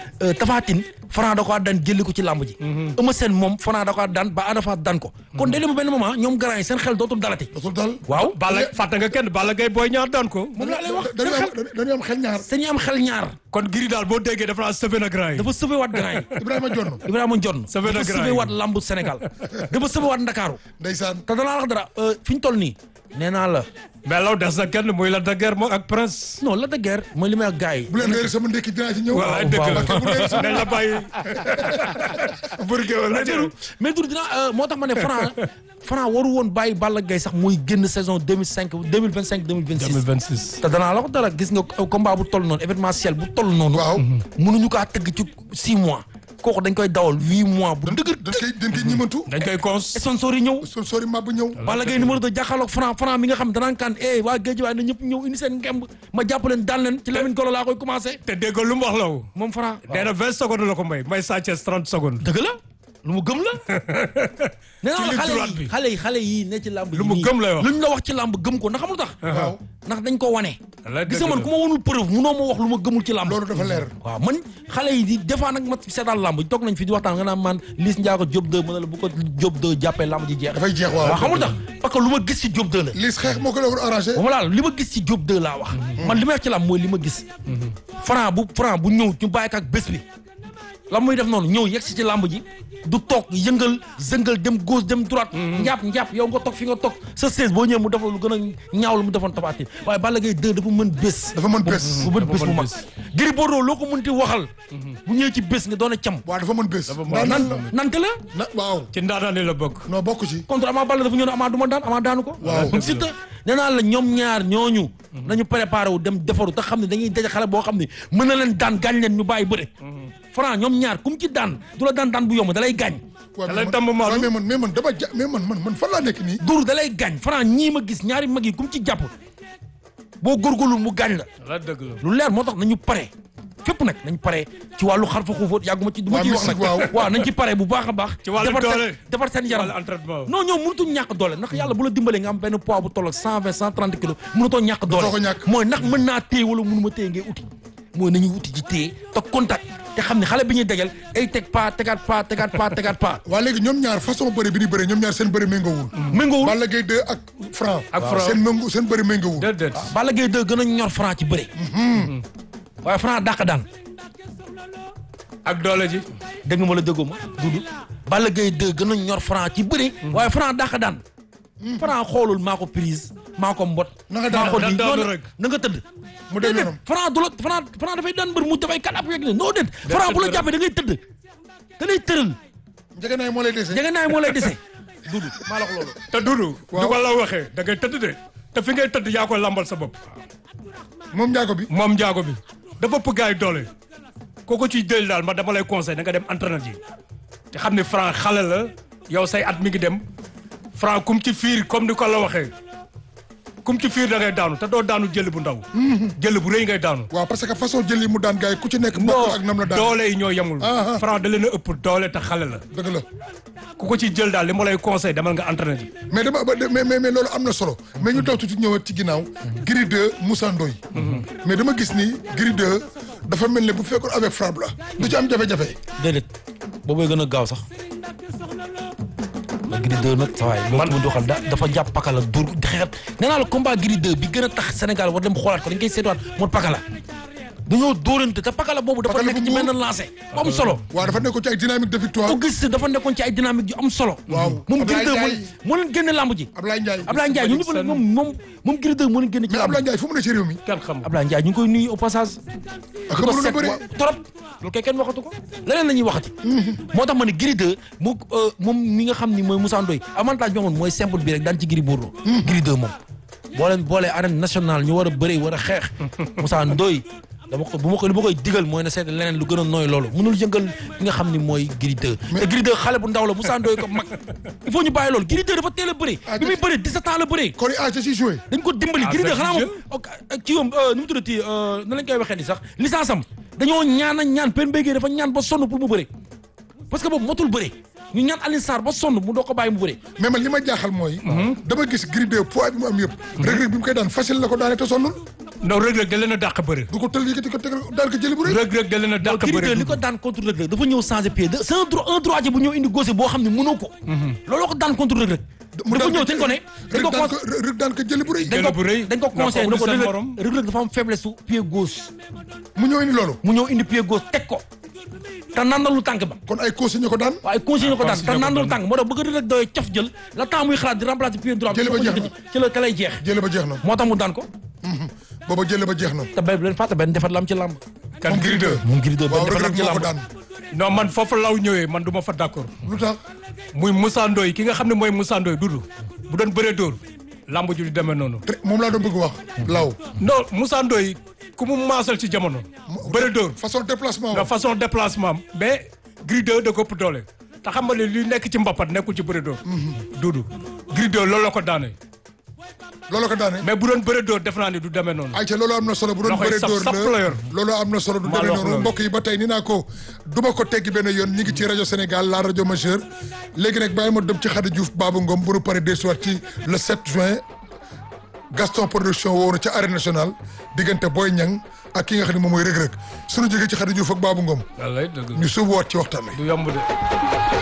Tapha Tine Franc da ko daan jëli ko ci làmb ji Eumeu Sène moom Franc da ko daan ba Ada Fass daan ko kon day dem benn moment ñoom grand yi seen xel dootul dalati dootul dal. waaw Balla fàtte nga kenn Balla Gaye booy ñaar daan ko. moom laa lay wax dañuy am dañuy am xel ñaar. dañuy am xel ñaar kon giri daal boo déggee dafa naa sëfe na grand yi. dafa sauvé waat grand yi Ibrahima Jonn. Ibrahima Ndione Sauvé na dafa grand sauvé yi. waat lambu Sénégal dafa sauvé waat Ndakaaru ndeysaan. te danaa wax dara euh, fi ñu toll nii nee naa la mais law des na kenn muy la de guerre moom ak prince. non la de guerre mooy li may wax gars yi bu leen réer sama ndekki dinaa ci ñëw. voilà dëgg la waaw. dañ la bàyyi. burge wala mais mais dur dina moo tax ma ne Franc Franc waru woon bàyyi Balla Gaye sax muy génn saison 2005 2025 2026 2026. te danaa la wax dara gis nga combat bu toll noonu événementiel bu toll noonu waaw. mënuñu kaa tëgg ci 6 mois kooku dañ koy dawal 8 mois bu dëgër dañ koy dañ koy ñimantu. dañ koy cons. sponsor yi ñëw son sori mab bu ñëw. Balla Gaye numéro 2 jàkkaarloog Franc Franc mi nga xam danaan kaan eh waa géej waaye na ñëpp ñëw indi seen ngemb ma jàpp leen daan leen ci Lamine Golo laa koy commencé te dégg lu mu wax law. moom Franc nee na 20 secondes la ko may may Sa Thiès 30 secondes. dëgg la lu mu gëm la nee naa la ligne xale droite yi bi. xale yi xale yi ne ci làmb Lu mu yi nii, gëm lay wax. lu ñu la wax ci làmb gëm ko ndax xamul tax waaw. ndax dañ ko wane Wallaay gis dëgg nga man la. ku ma wanul preuve munoo ma wax lu ma gëmul ci làmb loolu dafa leer. waaw man xale yi di des fois nag ma seetaan làmb toog nañ fi di waxtaan nga naan man Liss Ndiago Diop 2 mën na la bu ko Diop 2 jàppee làmb ji jeex dafay jeex waaw. waaw xamul tax parce que lu ma gis ci Diop 2 la Liss xeex moo ko la war arrangé. ba ma laal li ma gis ci Diop 2 laa wax man li ma wax ci làmb mooy li ma gis Franc bu Franc bu ñëw ñu bàyyi ko ak bés bi la muy def noonu ñëw yegg si ci làmb ji du toog yëngal zëngal dem gauche dem droite njàpp njàpp yow nga toog fi nga toog sa seize boo ñëwee mu defal lu gën a ñaaw lu mu defoon Tapha Tine waaye Balla Gaye 2 dafa mën bés dafa mën bés. bu mën bés mën bu mag bés. Gris Bordeaux loo ko mënti waxal bu ñëwee ci bés nga doon a cam waaw dafa mën bés. mën waaw nan nan la. nante la na waaw. ci ndaanaan yi la bokk. non bokk ci. contre Ama Baldé dafa ñëw ne Ama du ma daan Ama daanu ko Waaw. donc Siteu nee naa la ñoom ñaar ñooñu nañu préparé wu dem defaru te xam ne dañuy daje xale boo xam ne mën na leen daan gaañ leen ñu bàyyi bëre Franc ñoom ñaar kum ci daan du la daan daan bu yomb da lay gaañ waaw da lay mais tàmm man maalu. waaw mais man mais man dama ja mais man man man fan laa nekk nii. dur da lay gaañ Franc ñii ma gis ñaari mag yi kum ci jàpp boo góorgóorlu mu gaañ la la dëgg la. lu leer moo tax nañu pare fépp nag nañ pare ci wàllu xar fa xuufóot yàgguma ci du ma Waaw, ciy wax nag mystique, waaw. waaw nañ ci pare bu baax a baax Ci wàllu defar seen- doole. defar seen wàllu yaram entraînement. non ñoom mënutuñ ñàkk doole ndax yàlla bu la dimbalee nga am benn poids bu toll ak cent vingt cent trente kilos mënutoo ñàkk doole Dootoo ko ñàkk. mooy ndax mën naa téye wala mënuma téye ngay uti mooy nañu uti ci téye te contact te xam ne xale bi ñuy dajal ay teg pas tegaat pas tegaat pas tegaat pas waa léegi ñoom ñaar façon bëri bi ni bëri ñoom ñaar seen bëri méngoowul. méngoowul Balla Gaye 2 ak Franc. Ak waaw, Franc. seen méngoo seen bëri méngoowul. déedéet. Balla Gaye 2 gën a ñor Franc ci bëre waaye Franc dàq daan ak doole ji. dégg nga ma la déggoo ma dudu Balla Gaye 2 gën a ñor Franc ci bëre waaye Franc dàq daan Franc xoolul maa ko prise maa ko mbot Na nga daan- maa ko daan lii daanu noonu rek. na nga tëdd Mu dem déedéet yoonam. Franc du la Franc Franc dafay daan mbër mu dafay kat ab yeeg ne non déet Franc bu la tëdd jàppee da ngay tëdd da lay tëral njëgënaay moo lay dese. jege naay moo lay dese dudu maa la wax loolu te Doudou. Waaw. du ko la waxee da ngay tëdd de. te fi ngay tëdd yaa koy lambal sa bopp. moom njaago bi. moom njaago bi. dafa ëpp gaay doole. kooku ciy jël daal ma dama lay conseil da nga dem entraîneur ji. te xam ne Franc xale la yow say at mi ngi dem. Franc kum ci fiir comme ni ko la waxee. kum ci fiir da ngay daanu te doo daanu jël bu ndaw. jël bu rëy ngay daanu. waaw parce que façon jël yi mu daan gars yi ku ci nekk. mbokk ak nam la daan doole yi ñoo yemul. Ah, ah. Franc da leen a ëpp doole te xale la. dëgg la. ku ko ci jël daal li ma lay conseil demal nga entraîneur ji. mais dama ba- mais mais mais loolu am na solo mais ñu daw tuuti ñëwaat ci ginnaaw. Gris 2 Moussa Ndoye. mais dama gis ni Gris 2 dafa mel ne bu fekkoon avec frappe la. du ci am jafe-jafe. déedéet boobooy gën a gaaw sax la Gris 2 nag sa waay loolu mu doxal da dafa jàpp pakala dur xeexat nee naa la combat Gris 2 bi gën a tax Sénégal war dem xoolaat ko dañ koy seetuwaat mooy pakala dañoo dóorante te pakala boobu dafa Pakala nekk bu ci muur. benn lancé bu am solo waaw dafa nekkoon ci ay dynamique de victoire. Auguste dafa nekkoon ci ay dynamique yu am solo Waaw. moom Ablaye Gris 2 moo Ndiaye. moo leen génne lamb ji Ablaye Ndiaye. Ablaye Ndiaye ñu ñëpp la moom moom moom Gris 2 moo leen génne ci mais lamb Ablaye Ndiaye fu mu ne ci réew mi. kenn xam Ablaye Ndiaye ñu ngi koy nuyu au passage ak di ko mënoon a seet bëri. wa- trop loolu kay kenn waxatu ko leneen la ñuy waxati moo tax ma ne Gris 2 mu euh, moom mi nga xam ni mooy Moussa Ndoye avantage bi amoon mooy simple bi rek daan ci Gris Bordeaux Gris 2 moom boo leen boolee arène nationale ñu war a bëri war a xeex Moussa Ndoye dama ko bu ma ko li ma koy digal mooy na seet leneen lu gën a nooy loolu mënul yëngal ki nga xam ni mooy Gris 2 te Gris 2 xale bu ndaw la Moussa Ndoye ko mag il faut ñu bàyyi loolu Gris 2 dafa teel a bëri Ah, bi muy bëri 17 ans la bëri kon ah ci si joué. dañ ko dimbali Ah, Gris 2 c'est xanaa jeu. moom ok kii yoom nu mu tuddati na lañ koy waxee ni sax licence am dañoo ñaan a ñaan pen béygee dafa ñaan ba sonn pour mu bëre parce que boobu motul bëre ñu ñaan Alioune Sarr ba sonn mu doo ko bàyyi mu bëre mais man li ma jaaxal mooy. dama gis Gris 2 poids bi mu am yëpp. Reug Reug bi mu koy daan facile la ko daane te sonnul. non Reug Reug da leen a dàq bëre du ko tël yëkkati ko tegal daan ko jëli bu rëy. Reug Reug da leen a dàq Gris bëre 2 li ko daan contre Reug Reug dafa ñëw changer pied de c'est un droit un droitier bu ñëw indi gauche boo xam ne mënoo ko looloo ko daan contre Reug Reug dafa ñëw dañ ko ne dañ ko Reug daan con- ko Reug daan ko jëli bu rëy. dañ Jël bu rëy. ko dañ ko Nga conseillé ne foog ko ni seen Reug morom. Reug Reug Reug dafa am faiblesse su pied gauche mu ñëw indi loolu. mu ñëw indi pied gauche teg ko te nandalu tànk ba kon ay consigne ko daan. waaye conseillé ko daan te conseillé ko nandalu daan. tànk moo tax bëgg Reug Reug doy cof jël la temps muy xalaat di remplacer pied droit bi Jëli ba soo ko jeex na. yëkkati ci la ka lay jeex jële ba jeex na. moo tax mu daan ko booba jële ba jeex na. te bay bu leen fàtte benn defar la am ci làmb kan moom Gris 2. moom Gris 2 benn waaw defar Reug la am Reug ci moo ko làmb daan. non man foofu law ñëwee man du ma fa d'accord lu tax. muy Moussa Ndoye ki nga xam ne mooy Moussa Ndoye dudu bu doon bëree dóor lamb ju di demee noonu te moom laa doon bëgg wax. law non Moussa Ndoye ku mu maasal ci jamono bëri dóor façon déplacement nga wa. façon déplacement am mais Gris 2 da ko ëpp doole te xam nga ne li nekk ci mbapat nekkul ci bëri dóor dudu Gris 2 loolu la ko daane loolu ko daane. mais bu doon bëri dóor def naa ni du demee noonu ayca loolu am na solo bu doon Loxo yi bëree sap- dóor sap la la yor. loolu am na solo du Maa demee la wax noonu loolu. mbokk yi ba tey ni naa ko duma ko teggi benn yoon ñi ngi ci rajo Sénégal la rajo majeure léegi nag bàyyi ma dem ci Khady Diouf Babou Ngom bu nu paree desuwaat ci le 7 juin Gaston production woo na ca arène nationale diggante Boy Niang ak ki nga xam ne moom mooy Reug Reug suñu jógee ci Khady Diouf ak Babou Ngom wallay dëgg ñu suubuwaat ci waxtaan wi du yomb de